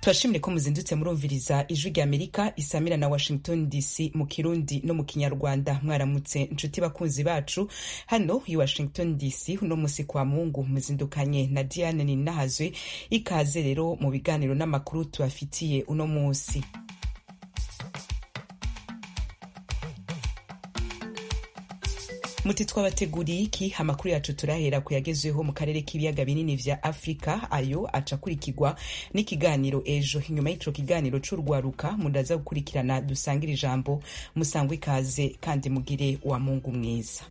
turashimire ko muzindutse murumviriza ijwi rya amerika isamira na washington dc mu kirundi no mu kinyarwanda mwaramutse nshuti bakunzi bacu hano i washington dc uno musi kwa mungu muzindukanye na diane ninahazwe ikaze rero mu biganiro n'amakuru tubafitiye uno musi muti twabateguriye iki amakuru yacu turahera ku yagezweho mu karere k'ibiyaga binini vya afurika ayo aca akurikirwa n'ikiganiro ejo inyuma y'ico kiganiro c'urwaruka mudaza gukurikirana dusangire ijambo musangwe ikaze kandi mugire wa mungu mwiza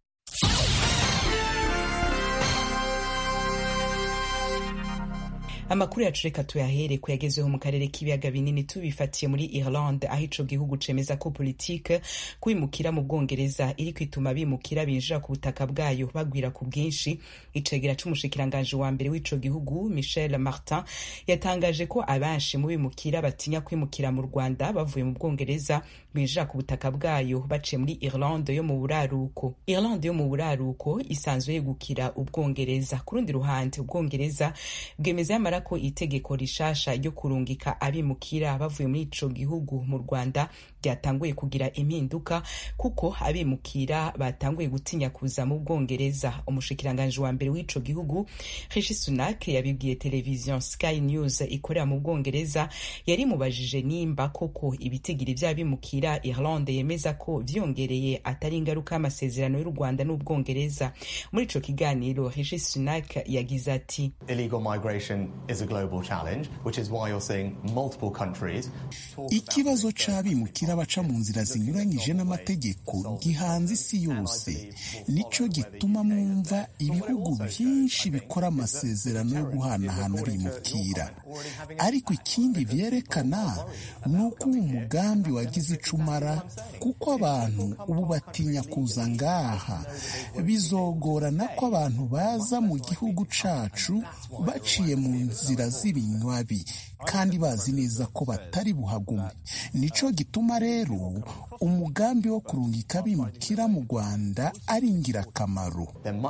amakuru yacu reka tuyahere ku yagezweho mu karere k'ibiyaga binini tubifatiye muri Irlande aho ico gihugu cemeza ko politike kwimukira mu Bwongereza iri kwituma bimukira binjira ku butaka bwayo bagwira ku bwinshi icegera c'umushikiranganje wa mbere w'ico gihugu Michel Martin yatangaje ko abenshi mu bimukira batinya kwimukira mu Rwanda bavuye mu Bwongereza binjira ku butaka bwayo baciye muri Irlande yo mu buraruko Irlande yo mu buraruko isanzwe yegukira Ubwongereza ku rundi ruhande Ubwongereza bwemeza yamara ko itegeko rishasha ryo kurungika abimukira bavuye muri ico gihugu mu Rwanda ryatanguye kugira impinduka kuko abimukira batanguye gutinya kuza mu Bwongereza umushikiranganje wa mbere w'ico gihugu Rishi Sunak yabibwiye televiziyo Sky News ikorera mu Bwongereza yari mubajije nimba koko ibitigiri vy'abimukira Irlande yemeza ko vyongereye atari ingaruka y'amasezerano y'u Rwanda n'Ubwongereza muri ico kiganiro Rishi Sunak yagize ati illegal migration is a global challenge which is why you're seeing multiple countries ikibazo c'abimukira baca mu nzira zinyuranyije n'amategeko gihanze isi yose nico gituma mwumva ibihugu byinshi bikora amasezerano yo guhanahana abimukira ariko ikindi vyerekana ni uko uwo mugambi wagize ico umara kuko abantu ubu batinya kuza ngaha bizogorana ko abantu baza mu gihugu cacu baciye mu nzira z'ibinywabi kandi bazi neza ko batari buhagume nico gituma rero umugambi wo kurungika abimukira mu rwanda ari ingirakamaro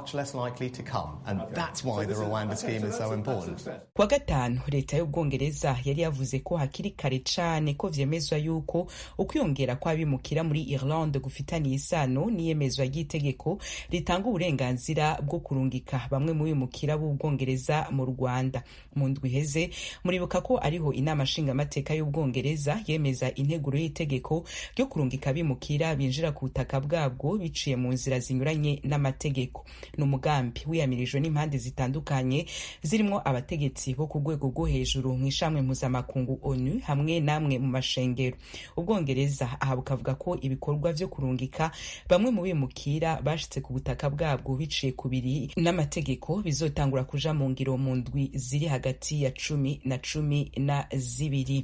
kuwa gatanu leta y'ubwongereza yari yavuze ko hakiri kare cane ko vyemezwa yuko ukwiyongera kw'abimukira muri irlande gufitaniye isano n'iyemezwa ry'itegeko ritanga uburenganzira bwo kurungika bamwe mu bimukira b'ubwongereza mu rwanda mu ndwi iheze muribuka ko ariho inama nshingamateka y'ubwongereza yemeza integuro y'itegeko ryo kurungika abimukira binjira ku butaka bwabwo biciye mu nzira zinyuranye n'amategeko ni umugambi wiyamirijwe n'impande zitandukanye zirimo abategetsi bo ku rwego rwo hejuru mu ishamwe mpuzamakungu onu hamwe n'amwe mu mashengero ubwongereza aha bukavuga ko ibikorwa vyo kurungika bamwe mu bimukira bashitse ku butaka bwabwo biciye ku biri n'amategeko bizotangura kuja mu ngiro mu ndwi ziri hagati ya cumi na cumi na zibiri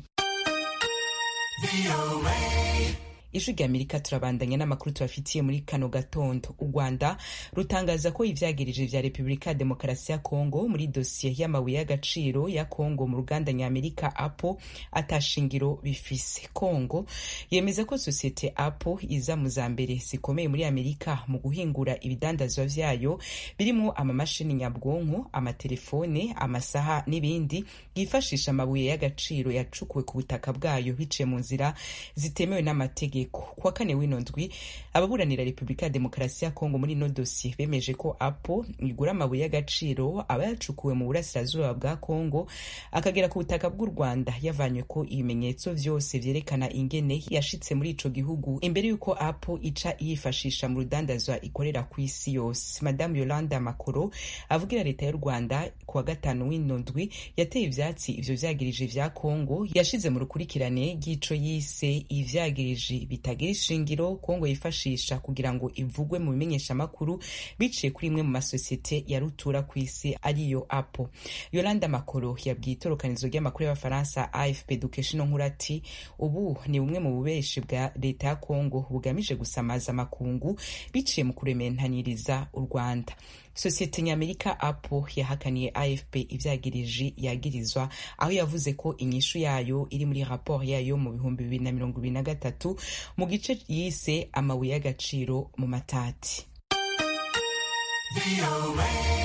ijwi rya amerika turabandanya n'amakuru tubafitiye muri kano gatondo u rwanda rutangaza ko ivyagirije vya repubulika ya demokarasi ya kongo muri dosiye y'amabuye y'agaciro ya kongo mu ruganda nyamerika apo atashingiro bifise kongo yemeza ko sosiyete apo iza mu za mbere zikomeye muri amerika mu guhingura ibidandazwa vyayo birimwo amamashini nyabwonko amatelefone amasaha n'ibindi yifashisha amabuye y'agaciro yacukuwe ku butaka bwayo biciye mu nzira zitemewe n'amategeko kuwa kane w'ino ndwi ababuranira repubulika ya demokarasi ya kongo muri ino dosiye bemeje ko apo igura amabuye y'agaciro aba yacukuwe mu burasirazuba bwa kongo akagera ku butaka bw'u rwanda yavanywe ko ibimenyetso vyose vyerekana ingene yashitse muri ico gihugu imbere y'uko apo ica yifashisha mu rudandazwa ikorera ku isi yose madamu yolanda makoro avugira leta y'u rwanda kuwa gatanu w'ino ndwi yateye ivyatsi ivyo vyagirije vya kongo yashize mu rukurikirane ry'ico yise ivyagirije bitagira ishingiro kongo yifashisha kugira ngo ivugwe mu bimenyeshamakuru biciye kuri imwe mu masosiyete ya rutura ku isi ariyo apo yolanda makoro yabwiye itorokanizo ry'amakuru y'abafaransa afp dukesha ino nkuru ati ubu ni bumwe mu bubeshi bwa leta ya kongo bugamije gusamaza amakungu biciye mu kurementaniriza u rwanda sosiyete nyamerika apo yahakaniye afp ivyagiriji yagirizwa aho yavuze ko inyishu yayo iri muri raporo yayo mu bihumbi bibiri na mirongo ibiri na gatatu mu gice yise amabuye y'agaciro mu matati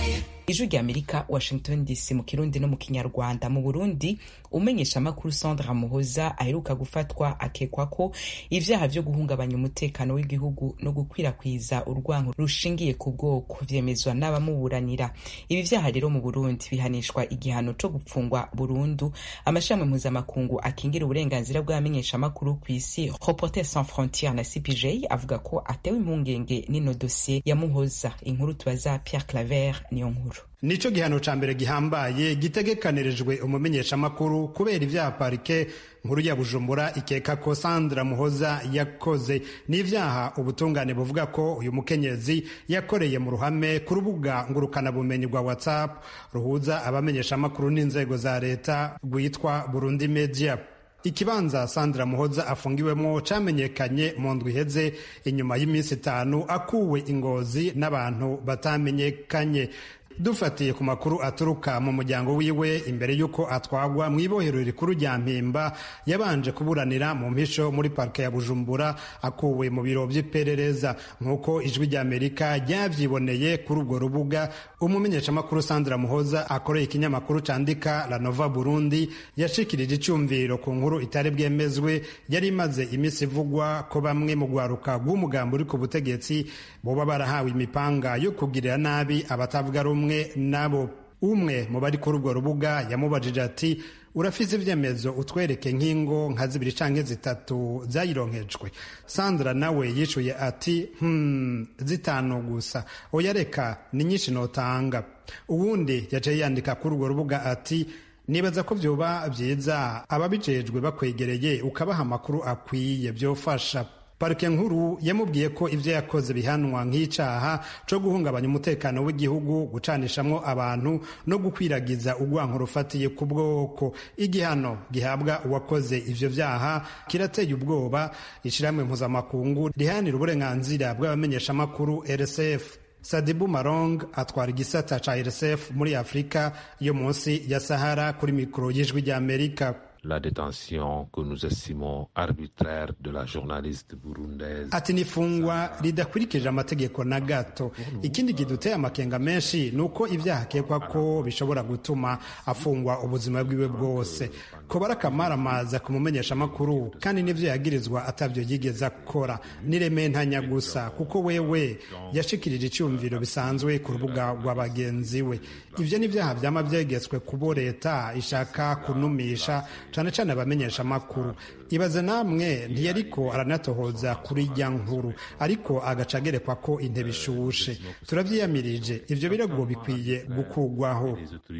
ijwi rya amerika washington dc mu kirundi no mu kinyarwanda mu burundi umenyesha amakuru sandra muhoza aheruka gufatwa akekwa ko ivyaha vyo guhungabanya umutekano w'igihugu no gukwirakwiza urwango rushingiye ku bwoko vyemezwa n'abamuburanira ibi vyaha rero mu burundi bihanishwa igihano co gupfungwa burundu amashami mpuzamakungu akingira uburenganzira bw'abamenyesha amakuru ku isi reporter sans frontiere na cpj avuga ko atewe impungenge n'ino dosiye ya muhoza inkuru tubaza pierre claver niyo nkuru nico gihano ca mbere gihambaye gitegekanirijwe umumenyeshamakuru kubera ivyaha parike nkuru ya bujumbura ikeka ko sandra muhoza yakoze n'ivyaha ubutungane buvuga ko uyu mukenyezi yakoreye mu ruhame ku rubuga ngurukanabumenyi rwa whatsapp ruhuza abamenyeshamakuru n'inzego za leta rwitwa burundi media ikibanza sandra muhoza afungiwemo camenyekanye mu ndwi iheze inyuma y'iminsi itanu akuwe ingozi n'abantu batamenyekanye dufatiye ku makuru aturuka mu muryango wiwe imbere y'uko atwagwa mu ibohero rikuru rya mpimba yabanje kuburanira mu mpisho muri parike ya bujumbura akuwe mu biro by'iperereza nk'uko ijwi ry'amerika ryavyiboneye kuri urwo rubuga umumenyeshamakuru sandra muhoza akoreye ikinyamakuru candika la nova burundi yashikirije icyumviro ku nkuru itari bwemezwe yari imaze iminsi ivugwa ko bamwe mu rwaruka rw'umugambi uri ku butegetsi boba barahawe imipanga yo kugirira nabi abatavuga rumwe nabo umwe mu bari kuri urwo rubuga yamubajije ati urafise ivyemezo utwereke nk'ingo nka zibiri canke zitatu zayironkejwe sandra nawe yishuye ati hmm, zitanu gusa oya reka ni nyinshi notanga uwundi yaciye yandika kuri urwo rubuga ati nibaza ko vyoba vyiza ababijejwe bakwegereye ukabaha amakuru akwiye vyofasha parike nkuru yamubwiye ko ivyo yakoze bihanwa nk'icaha co guhungabanya umutekano w'igihugu gucanishamwo abantu no gukwiragiza urwanko rufatiye ku bwoko igihano gihabwa uwakoze ivyo vyaha kirateye ubwoba ishirahamwe mpuzamakungu riharanira uburenganzira bw'abamenyeshamakuru rsf sadibu marong atwara igisata ca rsf muri afurika yo munsi ya sahara kuri mikoro y'ijwi ry'amerika la détention que nous estimons arbitraire de la journaliste burundaise. Ati nifungwa ridakurikije amategeko na gato. Ikindi kiduteye amakenga menshi ni uko ivyaha akekwa ko bishobora gutuma afungwa ubuzima bwiwe bwose. Ko barakamaramaza kumumenyesha amakuru kandi n'ivyo yagirizwa atavyo yigeze akora. Niremeye ntanya gusa kuko wewe yashikirije icyumviro bisanzwe ku rubuga rwa bagenzi we. Ivyo ni vyaha vyama vyegetswe kubo leta ishaka kunumisha cane cane abamenyesha amakuru ibaze namwe ntiyariko aranatohoza kuri rya nkuru ariko agaca agerekwa ko intebe ishushe turavyiyamirije ivyo birego bikwiye gukugwaho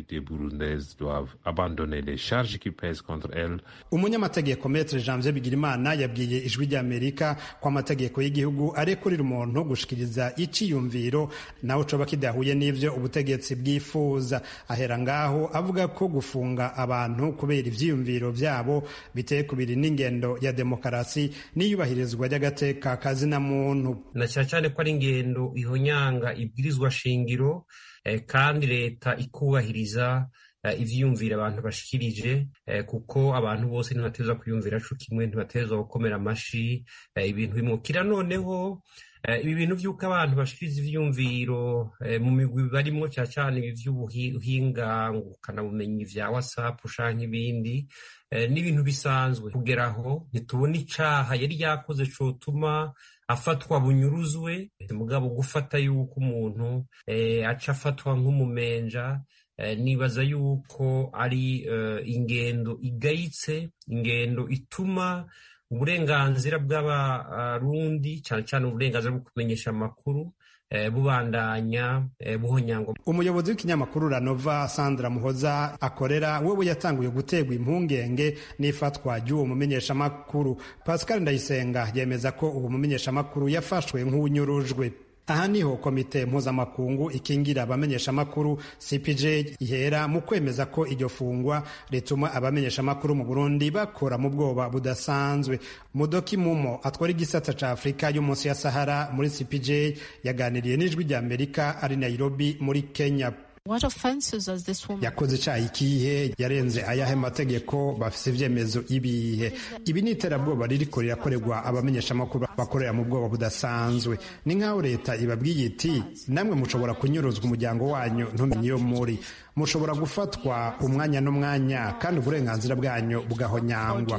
umunyamategeko metre janvier bigirimana yabwiye ijwi ry'amerika ko amategeko y'igihugu arekurira umuntu gushikiriza iciyumviro nawe coba kidahuye n'ivyo ubutegetsi bwifuza ahera ngaho avuga ko gufunga abantu kubera ivyiyumviro vyabo biteye kubiri n'ingendo ya demokarasi n'iyubahirizwa ry'agateka kazina muntu na cyane cyane ko ari ingendo ihonyanga ibwirizwa shingiro eh, kandi leta ikubahiriza eh, ivyiyumvira abantu bashikirije eh, kuko abantu bose ntibatezwa kwiyumvira co kimwe ntibatezwa gukomera amashi eh, ibintu bimukira noneho ibi bintu by'uko abantu bashikiriza ivyumviro mu migwi barimwo cyane cyane ibi vy'ubuhinga ngukanabumenyi vya whatsapp canke ibindi ni ibintu bisanzwe kugera aho ntitubona icaha yari yakoze cotuma afatwa bunyuruzwe mugabo gufata yuko umuntu aca afatwa nk'umumenja nibaza yuko ari ingendo igayitse ingendo ituma uburenganzira bw'abarundi cyane cyane uburenganzira bwo kumenyesha amakuru bubandanya buhonyangwa umuyobozi w'ikinyamakuru ranova sandra muhoza akorera wewe yatanguye guterwa impungenge n'ifatwa ry'uwo mumenyeshamakuru pascal ndayisenga yemeza ko uwo mumenyeshamakuru yafashwe nk'unyurujwe aha niho komite mpuzamakungu ikingira abamenyeshamakuru cpj ihera mu kwemeza ko iryo fungwa rituma abamenyeshamakuru mu burundi bakora mu bwoba budasanzwe mudoki mumo atwara igisata ca afurika yo munsi ya sahara muri cpj yaganiriye n'ijwi rya amerika ari nairobi muri kenya yakoze icyaha ikihe yarenze ayahe mategeko bafite ibyemezo ibihe ibi ni iterabwoba ririko rirakorerwa abamenyeshamakuru bakorera mu bwoba budasanzwe ni nk'aho leta ibabwiye iti namwe mushobora kunyuruzwa umuryango wanyu ntumenye iyo muri mushobora gufatwa umwanya n'umwanya kandi uburenganzira bwanyu bugahonyangwa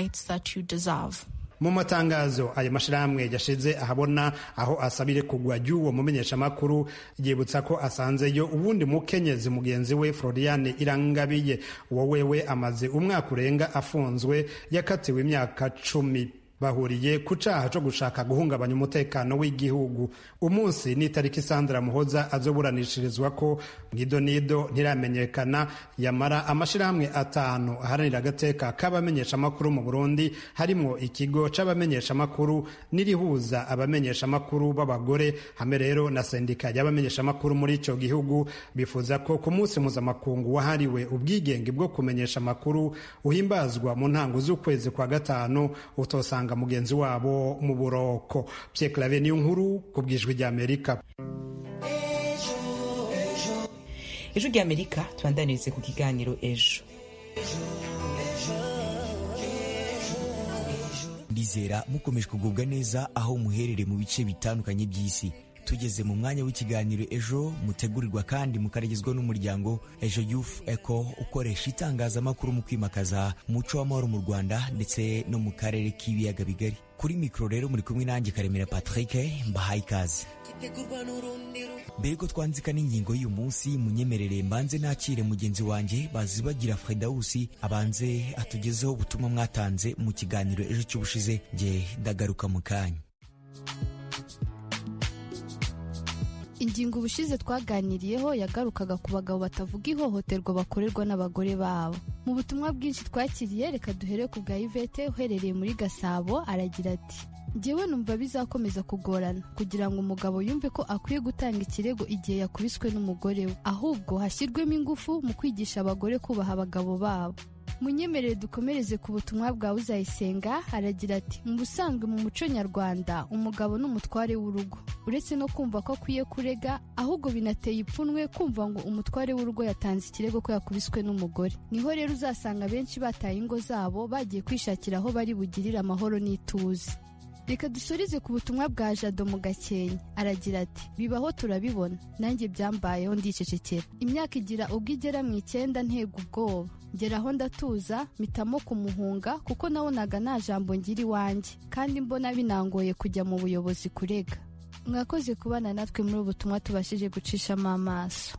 mu matangazo ayo mashyirahamwe yashize ahabona aho asabire kugwa ry'uwo mumenyeshamakuru yibutsa ko asanzeyo ubundi mukenyezi mugenzi we floriane irangabiye uwo wewe amaze umwaka urenga afunzwe yakatiwe imyaka cumi bahuriye ku caha co gushaka guhungabanya umutekano w'igihugu umunsi ni itariki sandra muhoza azoburanishirizwa ko nido nido ntiramenyekana yamara amashirahamwe atanu aharanira agateka k'abamenyeshamakuru mu burundi harimwo ikigo c'abamenyeshamakuru n'irihuza abamenyeshamakuru b'abagore hamwe rero na sendika y'abamenyeshamakuru muri ico gihugu bifuza ko ku munsi mpuzamakungu wahariwe ubwigenge bwo kumenyesha amakuru uhimbazwa mu ntango z'ukwezi kwa gatanu utosanga mugenzi wabo mu buroko Pierre Claver niyo nkuru ku bwijwi rya Amerika ejo rya Amerika tubandanirize ku kiganiro ejo ndizera mukomeje kugubwa neza aho muherereye mu bice bitandukanye by'isi tugeze mu mwanya w'ikiganiro ejo mutegurirwa kandi mukaragizwa n'umuryango ejo youth eco ukoresha itangazamakuru mu kwimakaza umuco w'amahoro mu rwanda ndetse no mu karere k'ibiyaga bigari kuri mikoro rero muri kumwe nanjye karemera patrick mbahaye ikaze mbere ko twanzika n'ingingo y'uyu munsi munyemerere mbanze nakire mugenzi wanjye bazibagira fredawusi abanze atugezeho ubutumwa mwatanze mu kiganiro ejo cy'ubushize nge ndagaruka mu kanya ingingo ubushize twaganiriyeho yagarukaga ku bagabo batavuga ihohoterwa bakorerwa n'abagore babo mu butumwa bwinshi twakiriye reka duhere ku bwa ivete uherereye muri gasabo aragira ati njyewe numva bizakomeza kugorana kugira ngo umugabo yumve ko akwiye gutanga ikirego igihe yakubiswe n'umugore we ahubwo hashyirwemo ingufu mu kwigisha abagore kubaha abagabo babo munyemerere dukomereze ku butumwa bwa uzayisenga aragira ati mu busanzwe mu muco nyarwanda umugabo ni umutware w'urugo uretse no kumva ko akwiye kurega ahubwo binateye ipfunwe kumva ngo umutware w'urugo yatanze ikirego ko yakubiswe n'umugore niho rero uzasanga benshi bataye ingo zabo bagiye kwishakira aho bari bugirire amahoro n'ituze reka dusurize ku butumwa bwa jado mu gakenke aragira ati bibaho turabibona nanjye byambayeho ndicecekera imyaka igira ubwo igera mu icyenda ntega ubwoba ngeraho ndatuza mpitamo kumuhunga kuko nabonaga nta jambo ngira iwanjye kandi mbona binangoye kujya mu buyobozi kurega mwakoze kubana natwe muri ubu butumwa tubashije gucishamo amaso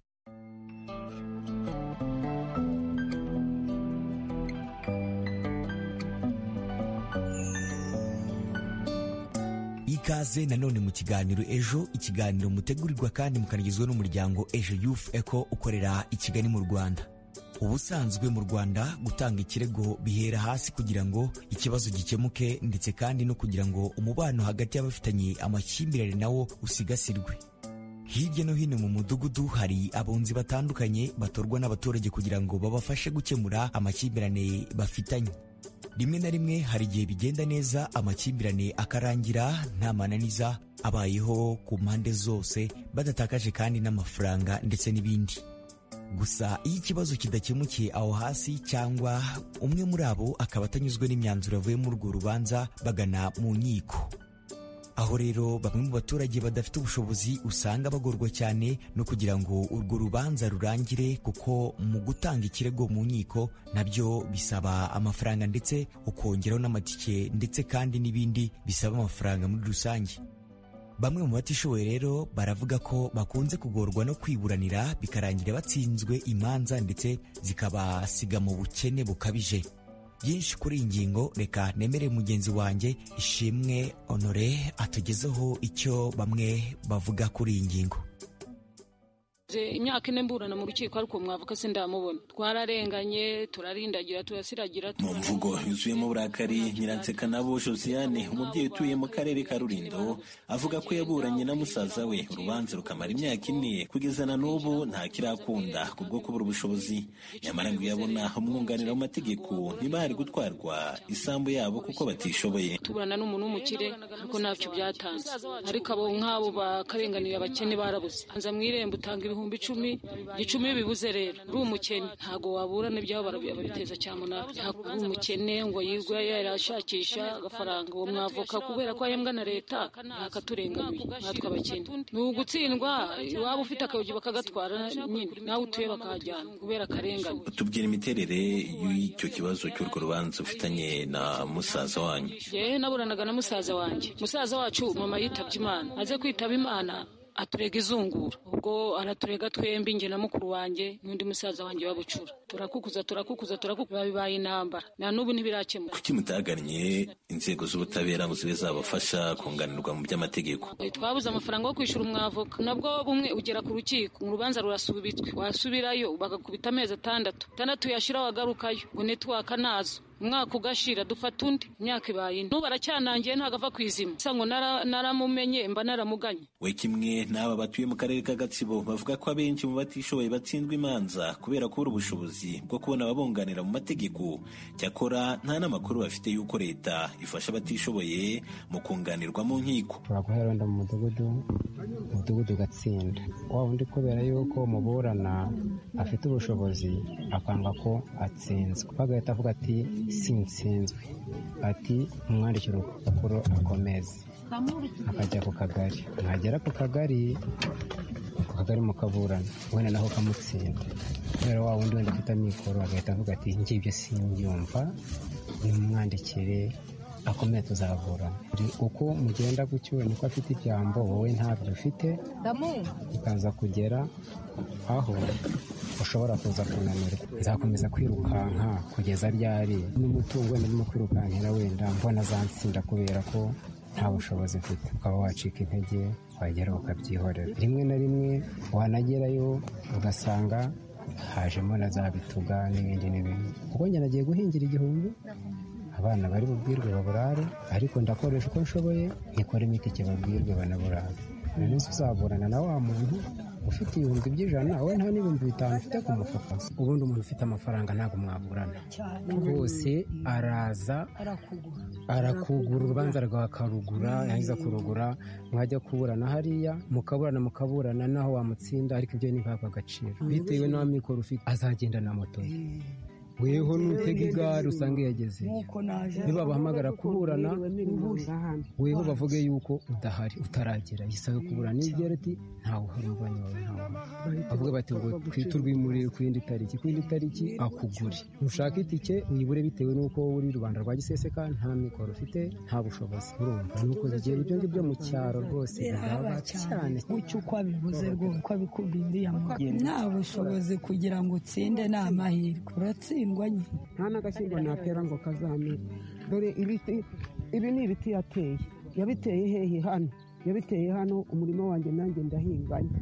ikaze nanone mu kiganiro ejo ikiganiro mutegurirwa kandi mukanagizwa n'umuryango ejo youth eco ukorera i kigali mu rwanda ubusanzwe mu rwanda gutanga ikirego bihera hasi kugira ngo ikibazo gikemuke ndetse kandi no kugira ngo umubano hagati y'abafitanye amakimbirane nawo usigasirwe hirya no hino mu mudugudu hari abunzi batandukanye batorwa n'abaturage kugira ngo babafashe gukemura amakimbirane bafitanye rimwe na rimwe hari igihe bigenda neza amakimbirane akarangira nta mananiza abayeho ku mpande zose badatakaje kandi n'amafaranga ndetse n'ibindi gusa iyo ikibazo kidakemukiye aho hasi cyangwa umwe muri abo akaba atanyuzwe n'imyanzuro yavuye muri urwo rubanza bagana mu nkiko aho rero bamwe mu baturage badafite ubushobozi usanga bagorwa cyane no kugira ngo urwo rubanza rurangire kuko mu gutanga ikirego mu nkiko nabyo bisaba amafaranga ndetse ukongeraho n'amatike ndetse kandi n'ibindi bisaba amafaranga muri rusange bamwe mu batishoboye rero baravuga ko bakunze kugorwa no kwiburanira bikarangira batsinzwe imanza ndetse zikabasiga mu bukene bukabije byinshi kuri iyi ngingo reka nemere mugenzi wanjye ishimwe honore atugezeho icyo bamwe bavuga kuri iyi ngingo imyaka ine mburana mu rukiko ariko mwavuga se ndamubona twararenganye turarindagira turasiragira mu mvugo yuzuyemo uburakari nyiranseka nabo josiane umubyeyi utuye mu karere ka rurindo avuga ko yaburanye na musaza we urubanza rukamara imyaka ine kugeza na n'ubu nta kirakunda kubwo kubura ubushobozi nyamara ngo iyo abona umwunganira mu mategeko ntibari gutwarwa isambu yabo kuko batishoboye tuburana n'umuntu w'umukire ariko ntacyo byatanze ariko abo nk'abo bakarenganira abakene barabuze anza mu irembo utanga ibihumbi ibihumbi icumi icumi bibuze rero uri umukene ntabwo wabura n'ibyaho barabiteza cyamunara uri umukene ngo yirwe yarashakisha agafaranga uwo mwavoka kubera ko ahembwa na leta ntakaturengamiye natwe abakene ni ugutsindwa waba ufite akayogi bakagatwara nyine nawe utuye bakahajyana kubera akarengane tubwira imiterere y'icyo kibazo cy'urwo rubanza ufitanye na musaza wanyu yewe naburanaga na musaza wanjye musaza wacu mama yitabye imana aze kwitaba imana aturega izungura ubwo araturega twembi njye na mukuru wanjye n'undi musaza wanjye wabucura turakukuza turakukuza turakukuza bibaye intambara na n'ubu ntibirakemuka kuki mutagannye inzego z'ubutabera ngo zibe zabafasha kunganirwa mu by'amategeko twabuze amafaranga yo kwishyura umwavoka nabwo bumwe ugera ku rukiko urubanza rurasubitswe wasubirayo bagakubita amezi atandatu atandatu yashira wagarukayo ngo netiwaka nazo umwaka ugashira dufata undi imyaka ibaye ine n'ubu aracyanangiye ntabwo ava ku izima gusa ngo naramumenye mba naramuganye we kimwe n'aba batuye mu karere ka gatsibo bavuga ko abenshi mu batishoboye batsindwa imanza kubera kubura ubushobozi bwo kubona ababunganira mu mategeko cyakora nta n'amakuru bafite y'uko leta ifasha abatishoboye mu kunganirwa mu nkiko ushobora guhera wenda mu mudugudu umudugudu ugatsinda wa undi kubera yuko muburana afite ubushobozi akanga ko atsinzwe bagahita avuga ati sinsinzwe ati umwandikira urupapuro akomeze akajya ku kagari mwagera ku kagari ku kagari mukaburana wenda naho kamutsinda kubera wa wundi wenda afite amikoro agahita avuga ati ngibyo simbyumva nimumwandikire akomeye tuzaburana uko mugenda gutyo niko afite ijambo wowe ntabyo ufite bikaza kugera aho ushobora kuza kunanirwa nzakomeza kwirukanka kugeza ryari n'umutungo wenda ndimo kwirukankira wenda mbona azansinda kubera ko nta bushobozi mfite ukaba wacika intege wagera ukabyihorera rimwe na rimwe wanagerayo ugasanga hajemo na za bituga n'ibindi n'ibindi kuko njye nagiye guhingira igihumbi abana bari bubwirwe baburare ariko ndakoresha uko nshoboye nikora imiti babwirwe banaburare uyu munsi uzaburana na wa muntu ufite ibihumbi by'ijana we nta n'ibihumbi bitanu ufite ku mufuka ubundi umuntu ufite amafaranga ntabwo mwaburana rwose araza arakugura urubanza rwawe akarugura yahiza kurugura mwajya kuburana hariya mukaburana mukaburana naho wamutsinda ariko ibyo ntibihabwe agaciro bitewe n'amikoro ufite azagenda na moto ye weho nutega igare usanga yageze nibabahamagara kuburana weho bavuge yuko udahari utaragera yisabe kuburana n'ibyera ati ntawe uhari umuvanye wawe ntawe bavuga bati ngo twite urwimurire ku yindi tariki ku yindi tariki akugure ntushaka itike uyibure bitewe n'uko wowe uri rubanda rwa giseseka nta mikoro ufite nta bushobozi urumva ni uko zigiye ibyo ngibyo mu cyaro rwose biraba cyane gutyo uko abivuze rwose uko abikubwiye uriya mugeni nta bushobozi kugira ngo utsinde ni amahirwe uratsindwa nye nta n'agashyimbo natera ngo kazamere dore ibi ni ibiti yateye yabiteye hehe hano yabiteye hano umurimo wanjye nanjye ndahinganye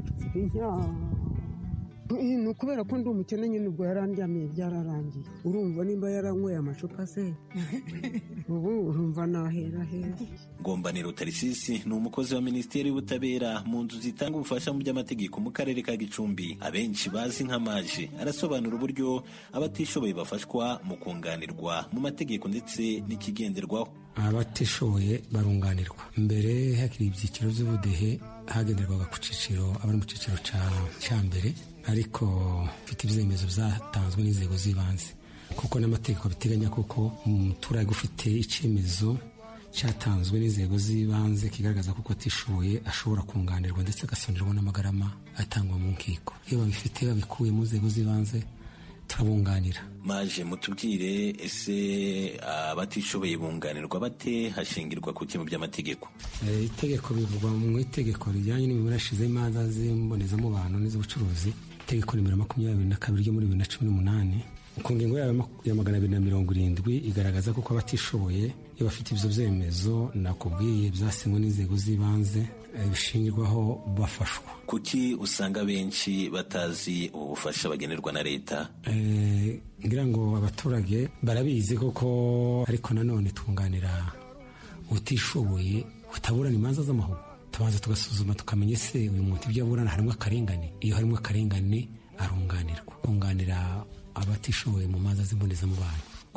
ni ukubera ko ndi umukene nyine ubwo yarandyamiye byararangiye urumva nimba yaranyweye amacupa se ubu urumva nahera heza ngombaniro tarisisi ni umukozi wa minisiteri y'ubutabera mu nzu zitanga ubufasha mu by'amategeko mu karere ka gicumbi abenshi bazi nka maje arasobanura uburyo abatishoboye bafashwa mu kunganirwa mu mategeko ndetse n'ikigenderwaho abatishoboye barunganirwa mbere hakiri ibyiciro by'ubudehe hagenderwaga ku cyiciro abari mu cyiciro cya mbere ariko mfite ibyemezo byatanzwe n'inzego z'ibanze kuko n'amategeko biteganya kuko umuturage ufite icyemezo cyatanzwe n'inzego z'ibanze kigaragaza ko atishoboye ashobora kunganirwa ndetse agasonerwa n'amagarama atangwa mu nkiko iyo babifite babikuye mu nzego z'ibanze turabunganira maje mutubwire ese abatishoboye bunganirwa bate hashingirwa ku kintu by'amategeko itegeko bivugwa mu itegeko rijyanye n'imiburashize y'imanza z'imbonezamubano n'iz'ubucuruzi itegeko nimero makumyabiri na kabiri ryo muri bibiri na cumi n'umunani ku ngingo yayo ya magana abiri na mirongo irindwi igaragaza ko abatishoboye iyo bafite ibyo byemezo nakubwiye byasinywe n'inzego z'ibanze bishingirwaho bafashwa kuki usanga benshi batazi ubu bufasha bagenerwa na leta ngira ngo abaturage barabizi koko ariko nanone twunganira utishoboye utaburana imanza z'amahugu tubanza tugasuzuma tukamenya ese uyu muntu ibyo aburana harimo akarengane iyo harimo akarengane arunganirwa kunganira abatishoboye mu manza z'imbonezamubano ku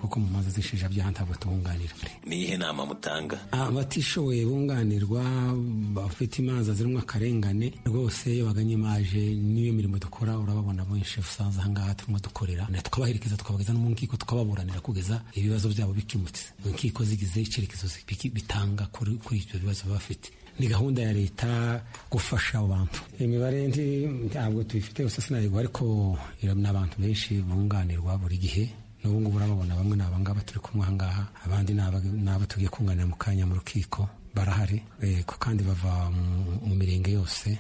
kuko mu manza z'ishinjabyaha ntabwo tubunganira ni iyihe nama mutanga abatishoboye bunganirwa bafite imanza zirimo akarengane rwose iyo baganye imaje n'iyo mirimo dukora urababona benshi usanze ahangaha turimo dukorera tukabaherekeza tukabageza no mu nkiko tukababuranira kugeza ibibazo byabo bikemutse inkiko zigize icyerekezo bitanga kuri ibyo bibazo baba bafite ni gahunda ya leta gufasha abo bantu imibare ntabwo tuyifite gusa sinayigwa ariko ni abantu benshi bunganirwa buri gihe n'ubu ngubu urababona bamwe ni abangaba turi kumwe ahangaha abandi ni abo tugiye kunganira mu kanya mu rukiko barahari kandi bava mu mirenge yose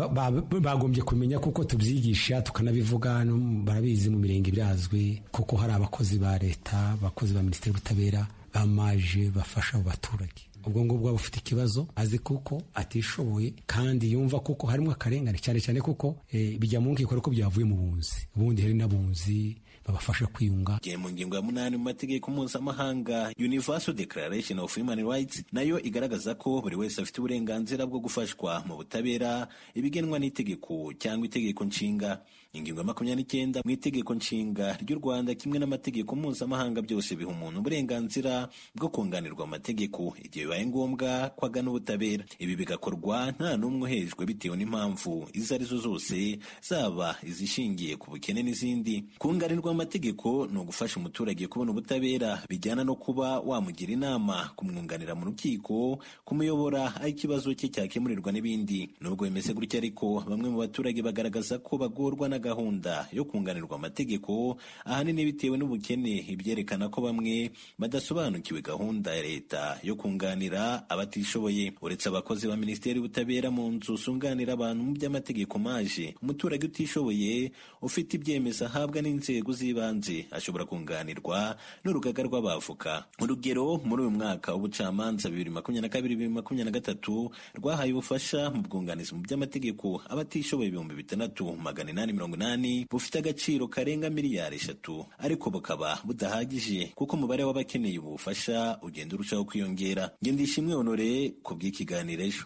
bagombye kumenya kuko tubyigisha tukanabivuga barabizi mu mirenge birazwi kuko hari abakozi ba leta abakozi ba minisiteri y'ubutabera bamaje bafasha abo baturage ubwo ngubwo waba ufite ikibazo azi kuko atishoboye kandi yumva kuko harimo akarengane cyane cyane kuko bijya mu nkiko ariko byavuye mu bunzi ubundi hari n'abunzi babafasha kwiyunga gihe mu ngingo ya munani mu mategeko mpuzamahanga universal declaration of human rights nayo igaragaza ko buri wese afite uburenganzira bwo gufashwa mu butabera ibigenwa n'itegeko cyangwa itegeko nshinga ingingo ya makumyabiri n'icyenda mu itegeko nshinga ry'u rwanda kimwe n'amategeko mpuzamahanga byose biha umuntu uburenganzira bwo kunganirwa amategeko igihe bibaye ngombwa ko agana ubutabera ibi bigakorwa nta n'umwe uhejwe bitewe n'impamvu izo arizo zose zaba izishingiye ku bukene n'izindi kunganirwa amategeko ni ugufasha umuturage kubona ubutabera bijyana no kuba wamugira inama kumwunganira mu rukiko kumuyobora aho ikibazo cye cyakemurirwa n'ibindi nubwo bimeze gutya ariko bamwe mu baturage bagaragaza ko bagorwa na gahunda yo kunganirwa amategeko ahanini bitewe n'ubukene ibyerekana ko bamwe badasobanukiwe gahunda ya leta yo kunganira abatishoboye uretse abakozi ba minisiteri y'ubutabera mu nzu zunganira abantu mu by'amategeko maje umuturage utishoboye ufite ibyemezo ahabwa n'inzego z'ibanze ashobora kunganirwa n'urugaga rw'abavoka urugero muri uyu mwaka w'ubucamanza bibiri makumyabiri na kabiri bibiri makumyabiri na gatatu rwahaye ubufasha mu bwunganizi mu by'amategeko abatishoboye ibihumbi bitandatu magana inani mirongo inani bufite agaciro karenga miliyari eshatu ariko bukaba budahagije kuko umubare w'abakeneye ubu bufasha ugenda urushaho kwiyongera ngendishimwe honore ku bw'ikiganiro ejo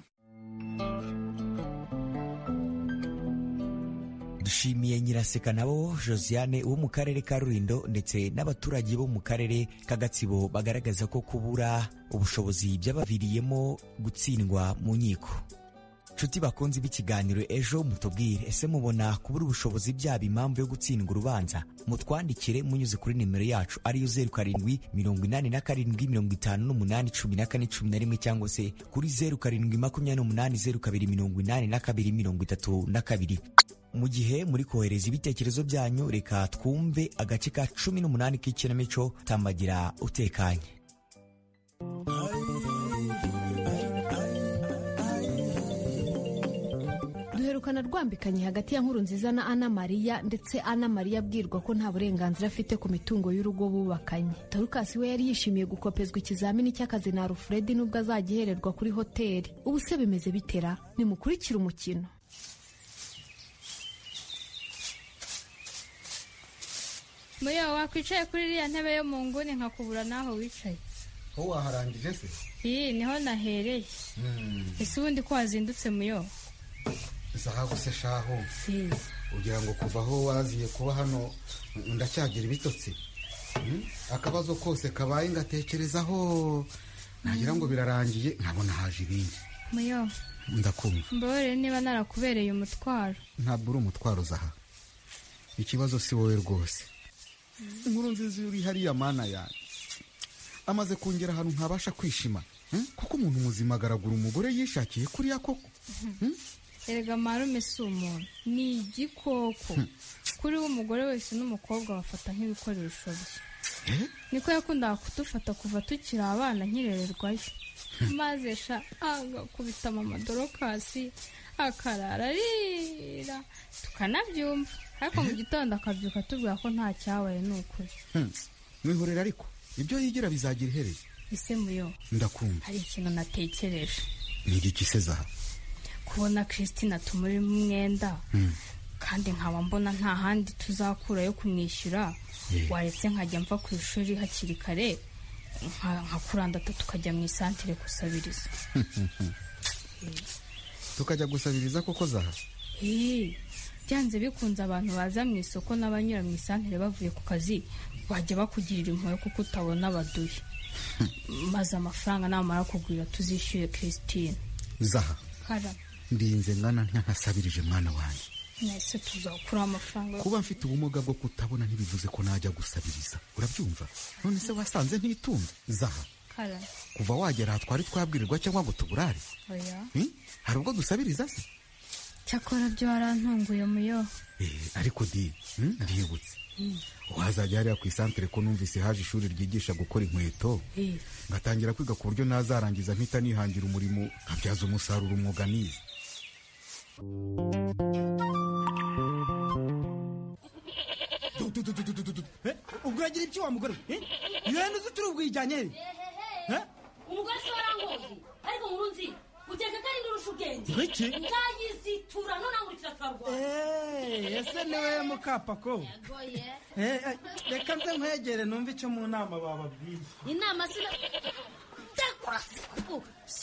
dushimiye nyiraseka nabo josiane wo mu karere ka rulindo ndetse n'abaturage bo mu karere ka gatsibo bagaragaza ko kubura ubushobozi byabaviriyemo gutsindwa mu nkiko nshuti bakunze b'ikiganiro ejo mutubwire ese mubona kubura ubushobozi byaba impamvu yo gutsindwa urubanza mutwandikire munyuze kuri nimero yacu ariyo zeru karindwi mirongo inani na karindwi mirongo itanu n'umunani cumi na kane cumi na rimwe cyangwa se kuri zeru karindwi makumyabiri n'umunani zeru kabiri mirongo inani na kabiri mirongo itatu na kabiri mu gihe muri kohereza ibitekerezo byanyu reka twumve agace ka cumi n'umunani k'ikinamico tambagira utekanye duherukana rwambikanye hagati ya nkuru nziza na ana mariya ndetse ana mariya abwirwa ko nta burenganzira afite ku mitungo y'urugo bubakanye tarukasi we yari yishimiye gukopezwa ikizamini cy'akazi na rufuredi nubwo azajya ihererwa kuri hoteli ubu se bimeze bitera nimukurikire umukino muyo wakwicaye kuri iriya ntebe yo mu nguni nkakubura n'aho wicaye wowe waharangije se iyi niho nahereye ese ubundi ko wazindutse muyo zahabu se shaho ugira ngo kuva aho waziye kuba hano ndacyagira ibitotsi akabazo kose kabaye ngatekerezaho nagira ngo birarangiye nkabona haje ibindi muyo ndakumva mbabarire niba narakubereye umutwaro ntabwo uri umutwaro zaha ikibazo si wowe rwose inkuru nziza uri hariya mana yanjye amaze kongera ahantu ntabasha kwishima kuko umuntu muzima agaragura umugore yishakiye kuriya koko erega marume si umuntu ni igikoko kuri we umugore wese n'umukobwa bafata nk'ibikoresho bye niko yakundaga kudufata kuva tukiri abana nkirererwayo maze sha agakubita mama dorokasi akarara arira tukanabyumva ariko mu gitondo akabyuka tubwira ko nta cyabaye ni ukuri mwihorera ariko ibyo yigira bizagira iherezo ese muyo ndakumva hari ikintu natekereje ni igiki se zaha kubona christine tumuri umwenda kandi nkaba mbona nta handi tuzakura yo kumwishyura waretse nkajya mva ku ishuri hakiri kare nka kurandata tukajya mu isantire gusabiriza tukajya gusabiriza koko zaha byanze bikunze abantu baza mu isoko n'abanyura mu isantire bavuye ku kazi bajya bakugirira impuhwe kuko utabona abaduhe maze amafaranga namara kugwira tuzishyuye christine zaha kara ndinze ngana ntanasabirije mwana wanjye nahise tuzakura amafaranga kuba mfite ubumuga bwo kutabona ntibivuze ko najya gusabiriza urabyumva none se wasanze ntitunze zaha kara kuva wagera aha twari twabwirirwa cyangwa ngo tuburare oya Hmm? hari ubwo dusabiriza se cyakora byo warantunguye muyo Eh, ariko di hmm, ndibutse wazajya hariya ku isantere ko numvise haje ishuri ryigisha gukora inkweto ngatangira kwiga ku buryo nazarangiza mpita nihangira umurimo nkabyaza umusaruro umwuga nize ubwo uragira ibyo wa mugore we ibintu uzi turi ubwijyanye he umugore se warangoye ariko nkuru nzi ukeka ko ari ndurusha ubwenge Iki? ngayizitura none angurikira twarwana Eh, ese niwe mukapako Eh, eh, reka nze nkwegere numve icyo mu nama bababwiye inama sina ndakora siku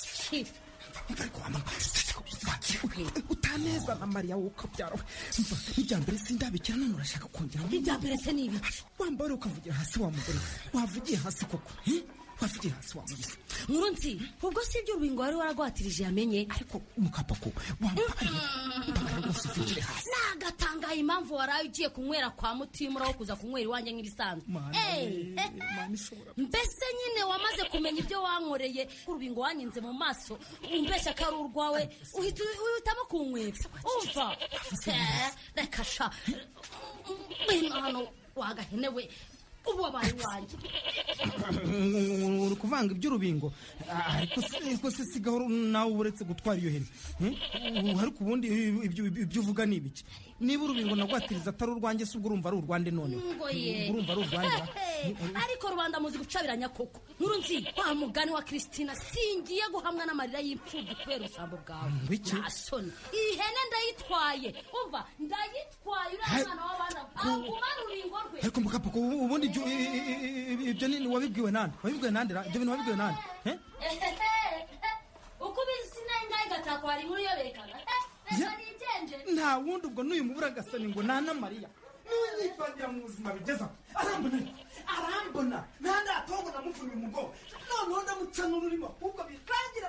utaneza na mariya wowe ukabyara we mva n'ibya mbere sindabikira none urashaka kongera ibya mbere se ni ibiki wambaye ukavugira hasi wa mugore we. wavugiye hasi koko eh? wavugiye hasi wa mugore nkuru nzi ubwo si ibyo urubingo wari waragwatirije yamenye ariko mukapako wambaye rwose uvugire hasi nagatangaye impamvu waraye ugiye kunywera kwa mutimura wo kuza kunywera iwanjye nk'ibisanzwe Eh, eh, mbese nyine wamaze kumenya ibyo wankoreye urubingo wanyinze mu maso umbeshya ko ari urwawe uhita uhitamo kunywera umva Eh, reka sha ngwino hano wagahenewe ubu wabaye iwanjye uri kuvanga iby'urubingo Ah, ariko se- ariko se sigaho nawe uba uretse gutwara iyo hene Hmm? ariko ubundi ibyo ibyo uvuga ni ibiki niba urubingo nagwatiriza atari urwanjye se ubwo urumva ari urwande noneho ngo ye urumva ari urwanjye ra? ariko rubanda muzi gucabiranya koko nkuru nzi wa mugani wa kristina singiye guhamwa n'amarira y'imfubyi kubera ubusambo bwawe Wiki? nta soni iyi hene ndayitwaye umva ndayitwaye uriya mwana w'abana agumana ururingo rwe ariko mukapako ubu- ubundi ibyo i- i- i- ibyo ni wabibwiwe nande wabibwiwe nande ra? ibyo bintu wabibwiwe nande Eh? uko ubizi sinayingaye gatako hari inkuru yoberekana reka nigenje nta wundi ubwo n'uyu mubura agasani ngo nta na mariya niwe nyivangira mu buzima bigezaho arambona arambona ntandi atobona amuvunira umugongo noneho ndamuca n'ururimo ahubwo birangira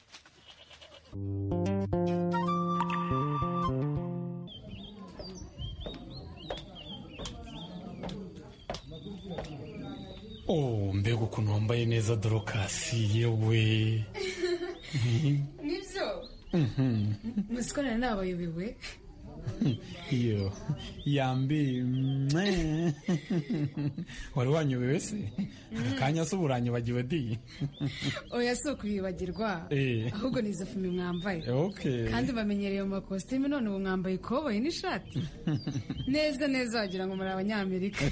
oh mbega ukuntu wambaye neza dorokasi yewe nibyo Mhm. muzi ko nari nabayobewe iyo yambi mwe. wari wanyobewe se aka kanya se ubu uranyibagiwe di oya si ukubibagirwa Eh. ahubwo ni izo fumi mwambaye Okay. kandi bamenyereye mu makositimu none ubu mwambaye ikoboyi n'ishati neza neza wagira ngo muri abanyamerika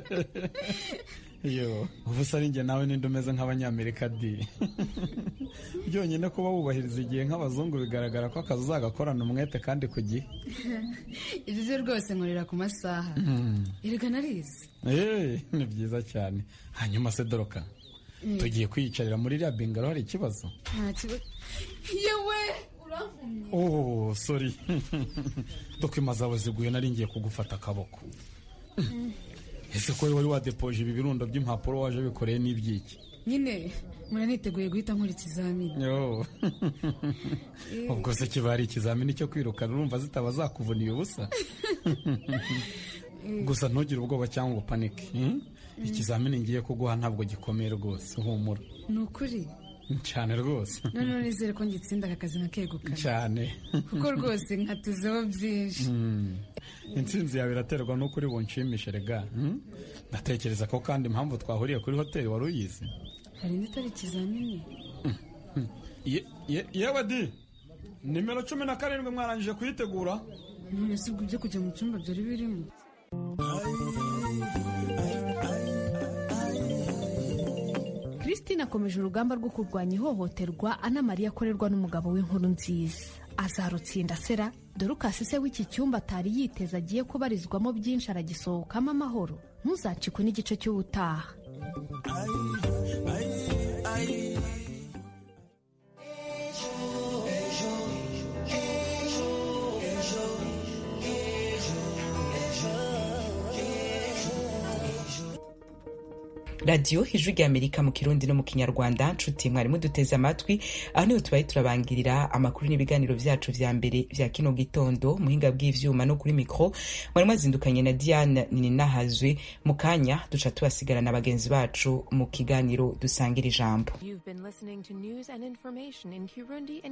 iyo ubu se ari njye nawe ninde umeze nk'abanyamerika di byonyine kuba wubahiriza igihe nk'abazungu bigaragara ko akazi uzagakorana umwete kandi ku gihe ibyo byo rwose nkorera ku masaha Mm. erega narizi Eh, ni byiza cyane hanyuma se doroka Mm. tugiye kwiyicarira muri iriya bingaro hari ikibazo nta kibazo yewe urankumye oh sorry dokima zawe ziguye nari ngiye kugufata akaboko ese ko wari wadepoje ibi birundo by'impapuro waje bikoreye n'ibyiki nyine muraniteguye guhita nkora ikizamini Yo. ubwo se kiba ari ikizamini cyo kwirukana urumva zitaba zakuvuniye ubusa gusa ntugire ubwoba cyangwa ngo upanike hmm? ikizamini ngiye kuguha ntabwo gikomeye rwose humura ni ukuri cyane rwose noneho nizere ko ngitsinda aka kazi nkakegukana cyane kuko rwose nkatuzeho byinshi Hmm. intsinzi yawe iraterwa n'uko uri bunshimishe rega hmm? ndatekereza ko kandi impamvu twahuriye kuri hoteli wari uyizi hari indi itari ikizamini Ye- ye- yewe di nimero cumi na karindwi mwarangije kuyitegura none si ubwo ibyo kujya mu cyumba byari birimo christine akomeje urugamba rwo kurwanya ihohoterwa anamariya akorerwa n'umugabo w'inkuru nziza azarutsinda sera dorukasi se w'iki cyumba atari yiteza agiye kubarizwamo byinshi aragisohokamo amahoro ntuzacikwe n'igice cy'ubutaha radiyo ijwi rya amerika mu kirundi no mu kinyarwanda nshuti mwari muduteze amatwi aho niho tubaye turabangirira amakuru n'ibiganiro vyacu vya mbere vya kino gitondo muhinga bw'ivyuma no kuri mikro mwari mwazindukanye na diane ninahazwe mu kanya duca tubasigara na bagenzi bacu mu kiganiro dusangira ijambo You've been listening to news and information in Kirundi and